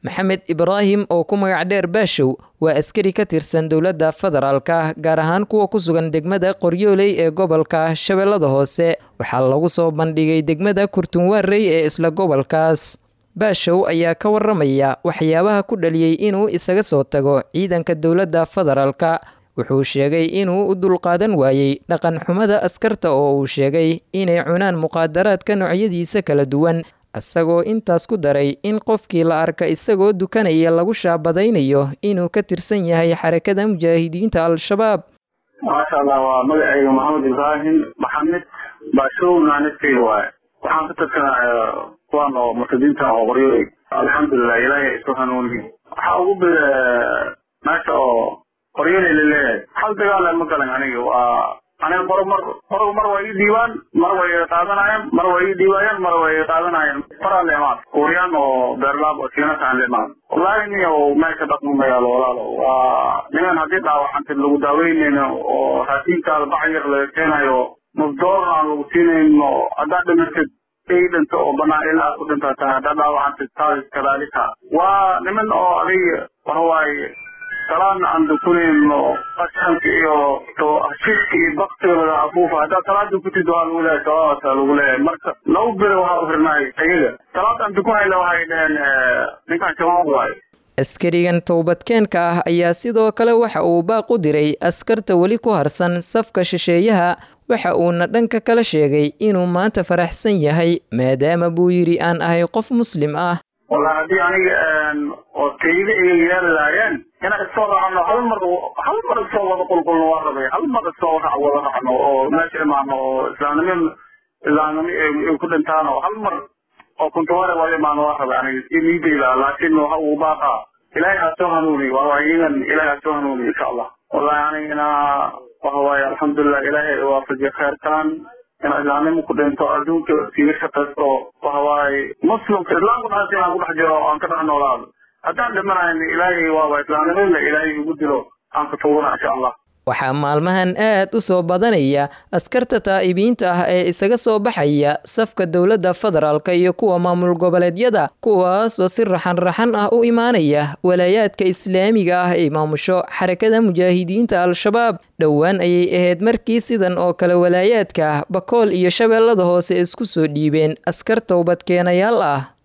maxamed ibraahim oo ku magac dheer baashow waa askari ka tirsan dowladda federaalka gaar ahaan kuwa ku sugan degmada qoryooley ee gobolka shabeellada hoose waxaa lagu soo bandhigay degmada kurtunwaarey ee isla gobolkaas baashow ayaa ka waramaya waxyaabaha ku dhaliyey inuu isaga soo tago ciidanka dowladda federaalka wuxuu sheegay inuu u dulqaadan waayey dhaqan xumada askarta oo uu sheegay inay cunaan muqaadaraadka noocyadiisa kala duwan isagoo intaas ku daray in qofkii la arka isagoo dukanaya lagu shaabadaynayo inuu ka tirsan yahay xarakada mujaahidiinta al-shabaab maasha allah waa magacayga maxamed ibraahim maxamed baashow naanadkayga waaye waxaan ka tirsanaa kuwaan oo murtadiinta oo qoryoy alxamdulilah ilaahay isu hanuuni waxaa ugu bida meesha oo qoryooley laleeyahay hal dagaala ma galan aniga waa aniga mar mar mar mar waa ii dhiibaan mar way qaadanayaan mar waa ii dhiibaayaan mar way qaadanayaan faraa leemaad kuuriyaan oo beerlaab oo siinasaan leemaad wallaahi niyo meesha dhaqmo magaalo walaalo waa niman haddii dhaawacantid lagu daaweynayno oo raasiinkaada bac yar laga keenayo mufdoor aan lagu siinayno haddaad dhimatid ay dhinto oo banaan ilaa ku dhintaa tahay haddaad dhaawacantid taas kadaalika waa niman oo adiga waxawaaye salaan aan dukunayno qashanka iyo hashirka iyo baktiga laga afuufa haddaad salaad dukutid waa lagu leeyahay salaadaasa lagu leeyahay marka laba bere waxaa ufirnahay ayaga salaad aan dukunayna waxay dhaheen ninkaan shabaab waayo askarigan towbadkeenka ah ayaa sidoo kale waxa uu baaq u diray askarta weli ku harsan safka shisheeyaha waxa uuna dhanka kala sheegay inuu maanta faraxsan yahay maadaama buu yidhi aan ahay qof muslim ah wallahi haddii aniga oo tayda iga yeeli lahaayeen inaan isoo raacno hal mar hal mar isoo wada qulqulno waa rabay hal mar isoo rac wada raacno oo meesha imaano oo islaamnimo islaamnimo ay ku dhintaan oo hal mar oo kuntuware wada imaano waa rabay aniga si niidayda laakiin waxa uu baaqa ilaahay ha soo hanuuni waa iyagan ilaahay ha soo hanuuni insha allah wallahi anigana waxa waaye alxamdulilah ilaahay waafajiye kheyrkan in islaamnimo ku dhinto adduunka siiga shaqaysto waxa waaye muslimka islaamka dhaasi aan ku dhex jiro aan ka dhex noolaado haddaan dhimanayn ilaahay waaba islaamnimada ilaahay igu dilo aan ka tuugana insha allah waxaa maalmahan aad u soo badanaya askarta taa'ibiinta ah ee isaga soo baxaya safka dowladda federaalka iyo kuwa maamul goboleedyada kuwaas oo si raxan-raxan ah u imaanaya walaayaadka islaamiga ah ay maamusho xarakada mujaahidiinta al-shabaab dhowaan ayay ahayd markii sidan oo kale walaayaadka bakool iyo shabeellada hoose isku soo dhiibeen askar towbadkeenayaal ah